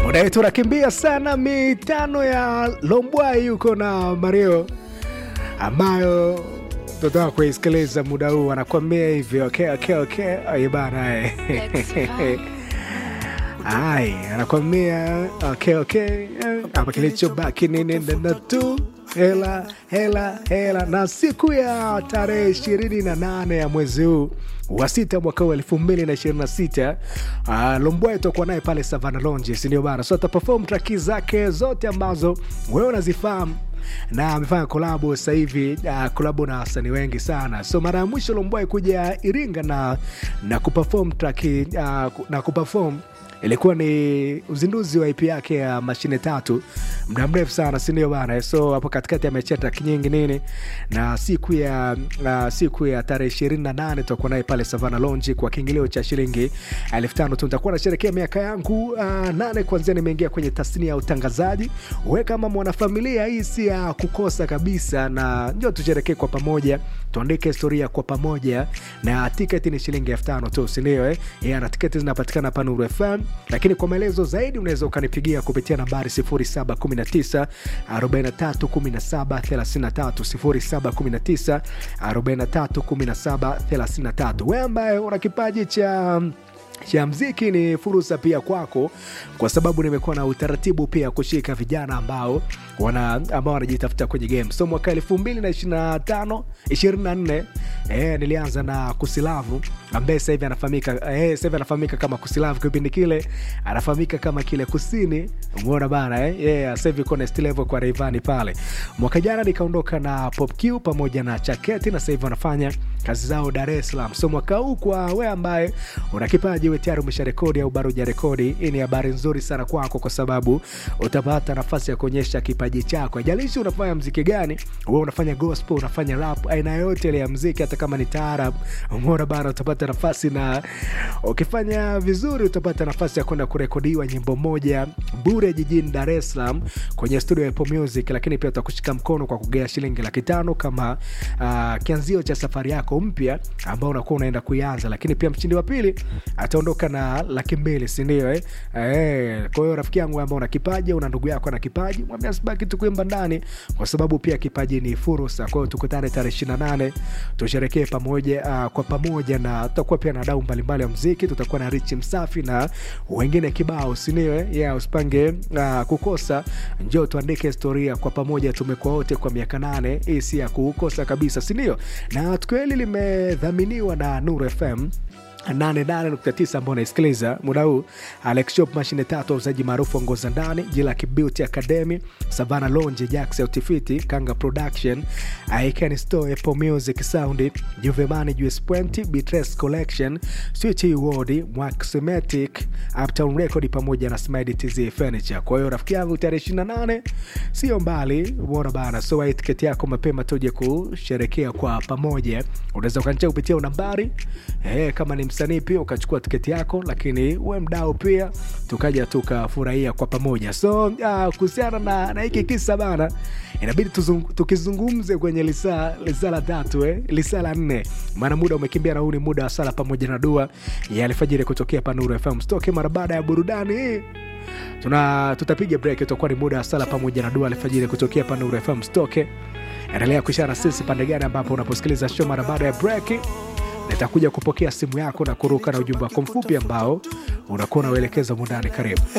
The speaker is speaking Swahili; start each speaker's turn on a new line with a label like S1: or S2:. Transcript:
S1: Udai tunakimbia sana mitano ya Lombwai yuko na Mario ambayo tunataka kuisikiliza muda huu, anakwambia hivyo. Okay, okay, okay. Ai bana eh. Ai, anakwambia okay, okay. Hapa kilichobaki ni nenda tu hela hela hela. Na siku ya tarehe ishirini na nane ya mwezi huu wa sita mwaka huu elfu mbili na ishirini na sita uh, Lombwai tutakuwa naye pale Savana Lounge, si ndio bana? So ataperform traki zake zote ambazo wewe unazifahamu na amefanya kolabo sasa hivi uh, kolabo na wasanii wengi sana. So mara ya mwisho Lombwai kuja Iringa na na kuperform traki uh, na kuperform ilikuwa ni uzinduzi wa IP yake ya mashine tatu, muda mrefu sana, si ndio bana? So hapo katikati amechia track nyingi nini, na siku ya uh, siku ya tarehe ishirini na nane tutakuwa naye pale Savana Lounge kwa kiingilio cha shilingi elfu tano tu. Nitakuwa nasherekea miaka yangu uh, nane kwanzia nimeingia kwenye tasnia ya utangazaji. We kama mwanafamilia, hii si ya kukosa kabisa, na njo tusherekee kwa pamoja, tuandike historia kwa pamoja, na tiketi ni shilingi elfu tano tu, si ndio? Eh, yeah, na tiketi zinapatikana hapa Nuru FM lakini kwa maelezo zaidi unaweza ukanipigia kupitia nambari 0719 43 17 33 0719 43 17 33. Wewe ambaye una kipaji cha cha mziki ni fursa pia kwako, kwa sababu nimekuwa na utaratibu pia kushika vijana ambao wana ambao wanajitafuta kwenye game. So mwaka elfu mbili na ishirini na tano ishirini na nne eh, nilianza na Kusilavu ambaye sasa hivi anafahamika eh, sasa hivi anafahamika kama Kusilavu. Kipindi kile anafahamika kama kile kusini, umeona bana eh, yeah, sasa hivi kuna still level kwa Rayvanny pale. Mwaka jana nikaondoka na Pop Q pamoja na Chaketi na sasa hivi wanafanya kazi zao Dar es Salaam. So mwaka huu kwa wewe ambaye una kipaji uwe tayari umesha rekodi au bado hujarekodi, hii ni habari nzuri sana kwako, kwa sababu utapata nafasi ya kuonyesha kipaji chako. Haijalishi unafanya mziki gani, wewe unafanya gospel, unafanya rap, aina yote ile ya mziki, hata kama ni taarab, umeona bana, utapata nafasi, na ukifanya vizuri utapata nafasi ya kwenda kurekodiwa nyimbo moja bure jijini Dar es Salaam kwenye studio ya Apple Music, lakini pia utakushika mkono kwa kugea shilingi laki tano kama uh, kianzio cha safari yako mpya ambao unakuwa unaenda kuianza, lakini pia mshindi wa pili ataondoka na laki mbili sindio eh? Eh, kwa hiyo rafiki yangu ambao una kipaji una ndugu yako ana kipaji mwambia sibaki tu kuimba ndani kwa sababu pia kipaji ni fursa kwa hiyo tukutane tarehe ishiri na nane tusherekee pamoja uh, kwa pamoja na tutakuwa pia na dau mbalimbali ya mziki tutakuwa na richi msafi na wengine kibao sindio eh? yeah, usipange uh, kukosa njoo tuandike historia kwa pamoja tumekuwa wote kwa miaka nane hii si ya kukosa kabisa sindio na tukio hili limedhaminiwa na Nuru FM 88.9 ambao unaisikiliza muda huu. Alex Shop, mashine tatu, wauzaji maarufu wa nguo za ndani, Jilaki Beauty Academy, Savana Lounge, Jax Autifiti, Kanga Production, Icon Store, Apple Music Sound, Juvemani, US Point, Bitres Collection, Switch Ward, Maxmatic, Uptown Record pamoja na Smile TZ Furniture. Kwa hiyo rafiki yangu, tarehe 28 sio mbali, umeona bana. So wai tiketi yako mapema tuje kusherekea kwa pamoja. Unaweza ukanichea kupitia nambari eh, kama ni msanii pia ukachukua tiketi yako, lakini we mdau pia tukaja tukafurahia kwa pamoja. So uh, kuhusiana na, na hiki kisa bana, inabidi tuzung, tukizungumze kwenye lisaa lisaa la tatu eh, lisaa la nne, maana muda umekimbia na huu ni muda wa sala pamoja na dua ya alfajiri kutokea Panuru FM. Stoke mara baada ya burudani hii tuna tutapiga break, itakuwa ni muda wa sala pamoja na dua alfajiri kutokea Panuru FM. Stoke endelea kuishana sisi pande gani ambapo unaposikiliza show mara baada ya break nitakuja kupokea simu yako na kuruka na ujumbe wako mfupi ambao unakuwa unauelekeza mundani. Karibu.